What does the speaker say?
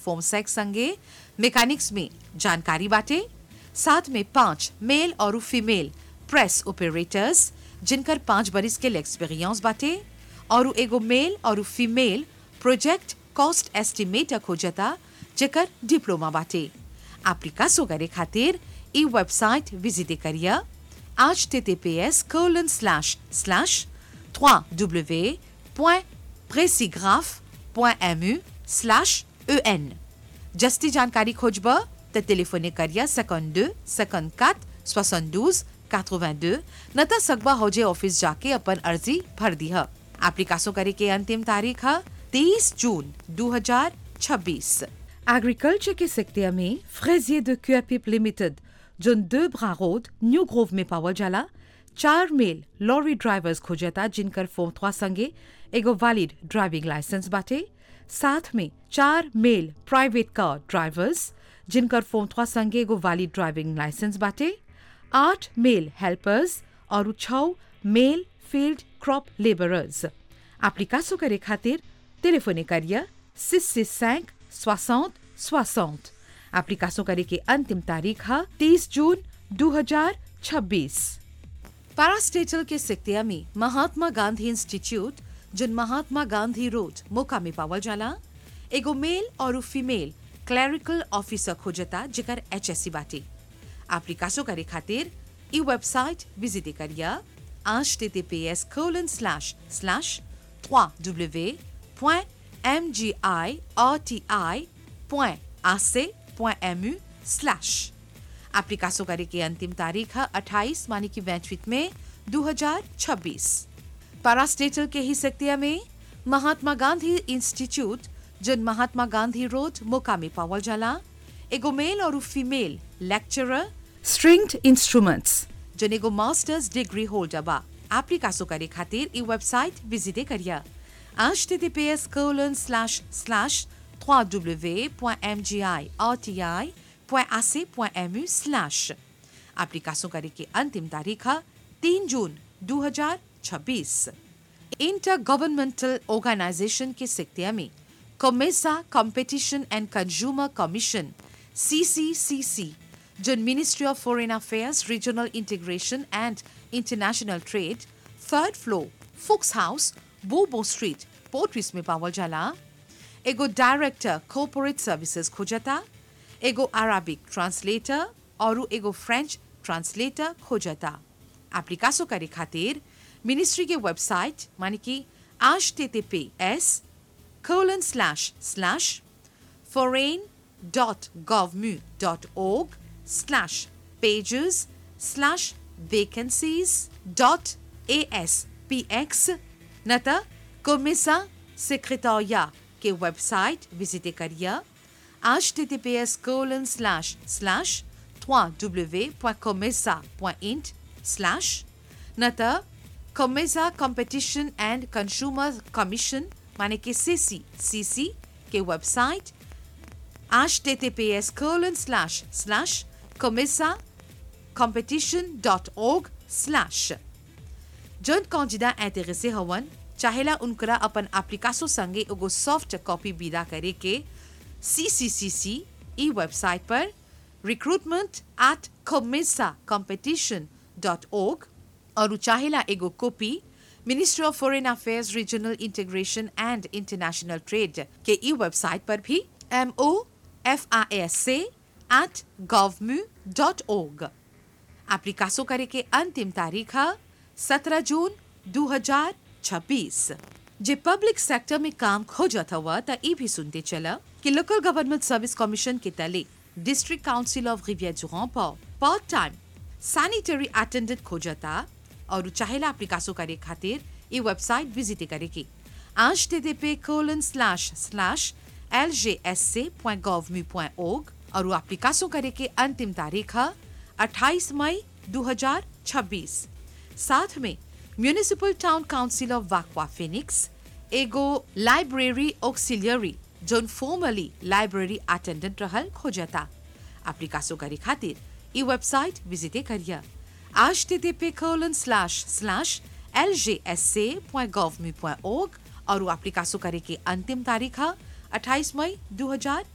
form sex संगे mechanics में जानकारी बाटे साथ में पांच मेल और फीमेल प्रेस ऑपरेटर्स जिनकर पांच बरिस के एक्सपीरियंस बाटे और एगो मेल और फीमेल प्रोजेक्ट कॉस्ट एस्टिमेटर खोजता जेकर डिप्लोमा बाटे एप्लीकासो करे खातिर ई वेबसाइट विजिट करिया https colon slash slash www.presigraph.mu slash en जस्ती जानकारी खोजब त टेलीफोने करिया 52 54 72 82 न त सकबा होजे ऑफिस जाके अपन अर्जी भर दी है एप्लीकासो करे के अंतिम तारीख है 30 जून 2026 एग्रीकल्चर के सेक्टर में फ्रेजिए de Cuapipe लिमिटेड जोन दो ब्रा रोड न्यू ग्रोव में पावल जाला चार मेल लॉरी ड्राइवर्स खोजता जिनकर फोम थ्वा संगे एगो वैलिड ड्राइविंग लाइसेंस बाटे साथ में चार मेल प्राइवेट कार ड्राइवर्स जिनकर फोम थ्वा संगे एगो वैलिड ड्राइविंग लाइसेंस बाटे आठ मेल हेल्पर्स और छः मेल फील्ड क्रॉप लेबरर्स एप्लीकासो करे खातिर टेलीफोने करिया सिक्स सिक्स सैंक सोसठ सोसठ एप्लीकासो करे के अंतिम तारीख है तीस जून 2026 पैरास्टेटल के सिक्तिया में महात्मा गांधी इंस्टीट्यूट जिन महात्मा गांधी रोड मोका में पावल जाला एगो मेल और फीमेल क्लरिकल ऑफिसर खोजता जेकर एचएससी बाटी एप्लीकासो करे खातिर ई वेबसाइट विजिट करिया https colon slash slash www.mgirti.ac.mu slash एप्लीकासो करे की अंतिम तारीख है 28 मानी की वैंचवित में 2026 पैरास्टेटल के ही सेक्टिया में महात्मा गांधी इंस्टीट्यूट जिन महात्मा गांधी रोड मोका में पावल जाला एगो मेल और फीमेल लेक्चरर स्ट्रिंग्ड इंस्ट्रूमेंट्स जिन एगो मास्टर्स डिग्री होल्डर बा एप्लीकासो करे खातिर ई वेबसाइट विजिट करिया https colon slash slash www.mgirti.ac.mu slash एप्लीकासो करे की अंतिम तारीख है तीन जून 2026 इंटर गवर्नमेंटल ऑर्गेनाइजेशन के सिक्तिया में COMESA competition and consumer commission C C C C जो ministry of foreign affairs regional integration and international trade third floor फुक्स हाउस बोबो स्ट्रीट पोर्ट्रिस में पावल जाला एगो डायरेक्टर कॉर्पोरेट सर्विसेज खोजता एगो अराबिक ट्रांसलेटर और एगो फ्रेंच ट्रांसलेटर खोजता एप्लीकासो करे खातिर मिनिस्ट्री के वेबसाइट माने कि H T T P S colon slash slash foreign.govmu.org slash pages slash vacancies dot aspx नता कोमिसा सेक्रेटरिया के वेबसाइट विजिट करिए H T T P S colon slash slash www.comesa.int slash नता COMESA competition and consumer commission माने कि C C C C के website https colon slash slash comesa competition.org slash जौन कौजिदा इंटरेसे हवन चाहेला उनकरा अपन एप्लीकासो संगे एगो सॉफ्ट कॉपी विदा करे के सीसीसीसी ई वेबसाइट पर रिक्रूटमेंट एट comesa competition.org और चाहेला एगो copy ministry of foreign affairs regional integration and international trade के ई वेबसाइट पर भी M O F I S से एट गवर्मू डॉट ओग एप्लीकासो करे के अंतिम तारीख है सत्रह जून 2026 जे पब्लिक सेक्टर में काम खोजत हुआ त ई भी सुनते चला कि लोकल गवर्नमेंट सर्विस कमीशन के तले डिस्ट्रिक्ट काउंसिल ऑफ रिवियर जुरान पर पार्ट टाइम सैनिटरी अटेंडेंट खोजता और चाहेला एप्लीकासो करे खातिर ई वेबसाइट विजिट करे की http colon slash slash lgsc.gov.org और वो एप्लीकासो करे के अंतिम तारीख है 28 मई 2026 साथ में municipal town council of Vacoas Phoenix एगो लाइब्रेरी ऑक्सिलियरी जोन फॉर्मली लाइब्रेरी अटेंडेंट रहल खोजता एप्लीकासो करे खातिर ई वेबसाइट विजिट करिया http colon slash slash lgsc.gov.org और वो एप्लीकासो करे के अंतिम तारीख है 28 मई 2026